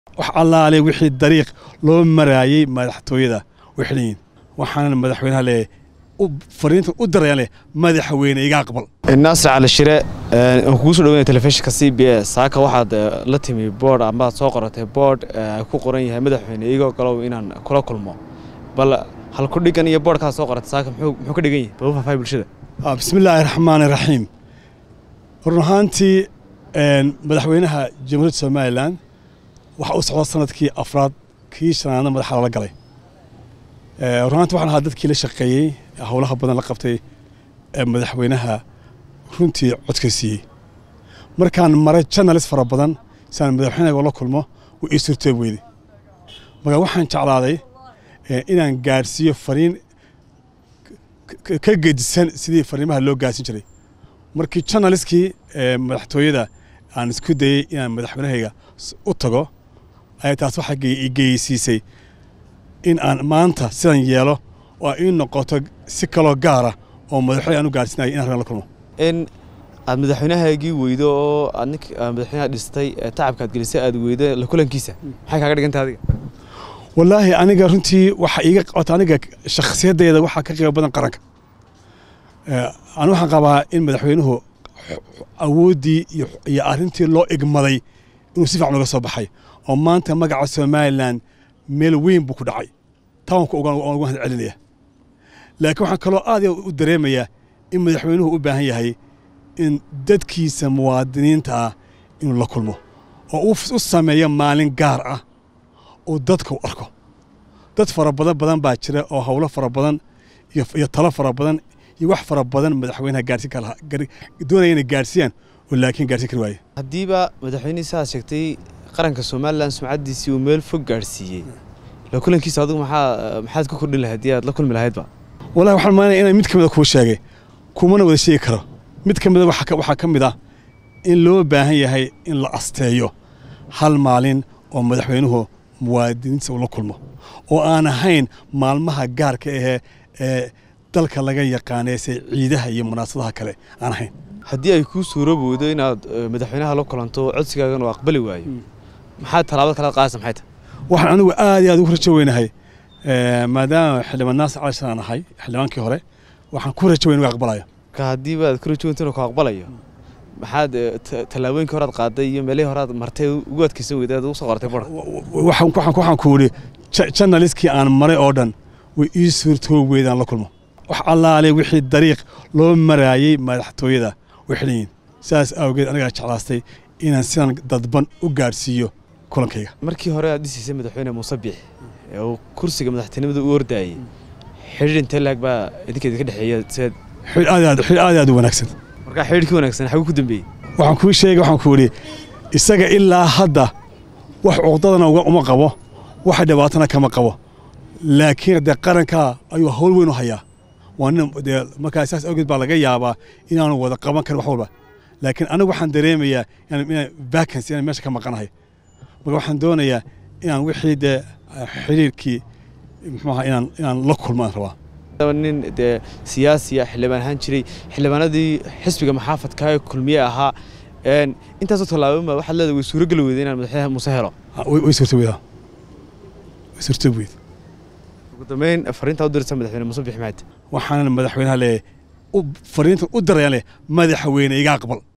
wax allaale wixii dariiq loo maraayey madaxtooyada way xidhan yihiin waxaana madaxweynaha leeyahay fariintan u darayaan leh madaxweyne iga aqbal naasir cali shire aan kugu soo dhaweynaya telefishinka c b s saaka waxaad la timi boord amaad soo qoratay boord ku qoran yahay madaxweyne igoo galow inaan kula kulmo bal halku dhigan iyo boordkaad soo qoratay saaka muxuu ka dhigan yahay bal u faahfaahay bulshada bismi illaahi raxmaani raxiim run ahaantii madaxweynaha jamhuuriyadda somalilan waxa u socda sanadkii afraad kii shanaadna madaxa lala galay run ahaanti waxaan ahaa dadkii la shaqeeyey howlaha badan la qabtay ee madaxweynaha runtii codka siiyey markaan maray janalis fara badan siaan madaxweynaha la kulmo wuu ii suurtoob weyday marka waxaan jeclaaday inaan gaadhsiiyo fariin ka gedisan sidii fariimaha loo gaarsin jiray markii janaliskii madaxtooyada aan isku dayey inaan madaxweynahayga u tago ayaa taas waxaa geysiisay in aan maanta sidan yeelo oo ii noqoto si kaloo gaara oo madaxweyne aan u gaarsiinayo inaan la kulmo in aad madaxweynahaagii weydo oo aad nink madaxweynaha dhistay tacabka aad gelisay aad weydo la kulankiisa maxay kaaga dhigantay adiga wallaahi aniga runtii waxa iiga qabata aniga shakhsiyaddeeda waxaa ka qiimo badan qaranka ani waxaan qabaa in madaxweynuhu awooddii iyo arrintii loo igmaday inuu si fiican uga soo baxay oo maanta magaca somalilan meel weyn buu ku dhacay tawanka uga mahad celinaya laakiin waxaan kaloo aad u dareemayaa in madaxweynuhu u baahan yahay in dadkiisa muwaadiniinta ah inuu la kulmo oo u sameeyo maalin gaar ah oo dadka u arko dad fara badan badan baa jira oo howlo fara badan iyo talo fara badan iyo wax fara badan madaxweynaha gaarsiin kala doonaya inay gaarsiiyaan oo laakiin gaarsiin kari waaye haddiiba madaxweynihii sidaad sheegtay qaranka somalilan sumcaddiisii uu meel fog gaarsiiyey la kulankiisa adigu maxaa maxaad ku kordhin lahayd haddii aad la kulmi lahaydba wallahi waxaan maanaya inaan mid ka mida kuu sheegay kumana wada sheegi karo mid ka mida waxaa ka mid ah in loo baahan yahay in la asteeyo hal maalin oo madaxweynuhu muwaadiniintiisa uu la kulmo oo aan ahayn maalmaha gaarka ahee ee dalka laga yaqaanay se ciidaha iyo munaasadaha kale aan ahayn haddii ay kuu suurobowdo inaad madaxweynaha la kulanto codsigaagan uu aqbali waayo maxaad tallaabad kalaad qaadaysa maxay tahay waxaan anigu aad iyo aad ugu rajo weynahay maadaama xildhibaan naasir cali shaan ahay xildhibaankii hore waxaan ku rajo weyn uga aqbalayo ka haddiiba aad ku rajo weynta inuu ku aqbalayo maxaad tallaabooyinkii horaad qaaday iyo meelihii horaad martay ugu adkaysan weyday aad ugu soo qortay bora waxaan ku idhi janaliskii aan maray oo dhan way ii suurtoob weydaan la kulmo wax allaale wixii dariiq loo maraayey madaxtooyada way xidhan yihiin sidaas awgeed anigaa jeclaastay inaan sidan dadban u gaadhsiiyo kulankayga markii hore aad dhisiisay madaxweyne muuse biix ee uu kursiga madaxtinimada u ordaayey xidhiir intee laag baa idinka idinka dhexeeya seed xidh aad aad xidh aad aad u wanaagsan markaa xidhiirkii wanaagsan xaguu ku dambeeyey waxaan kuu sheegay waxaan ku idhi isaga ilaa hadda wax cuqdadana uma qabo wax dhibaatana kama qabo laakiin dee qarankaa ayuu hawl weyn u hayaa waa nin dee markaa saas awgeed baa laga yaabaa inaanu wada qaban karin wax walba laakiin anigu waxaan dareemayaa inaan vacancy inaan meesha ka maqanahay marka waxaan doonayaa inaan wixii dee xiriirkii muxuuaha inaan inaan la kulmaan rabaa nin dee siyaasiya xildhibaan ahaan jiray xildhibaanadii xisbiga maxaafadka ee kulmiye ahaa intaasoo tallaabama waxaad leedahay way suurogeli weyday inaan madaxweynaha muuse helo way suurto weydaa way suurto weyd ugu dambeyn fariintaa u diraysa madaxweyne muuse bixi maxayd waxaana madaxweynaha leeyahay fariintan u darayaan leh madaxweyne iga aqbal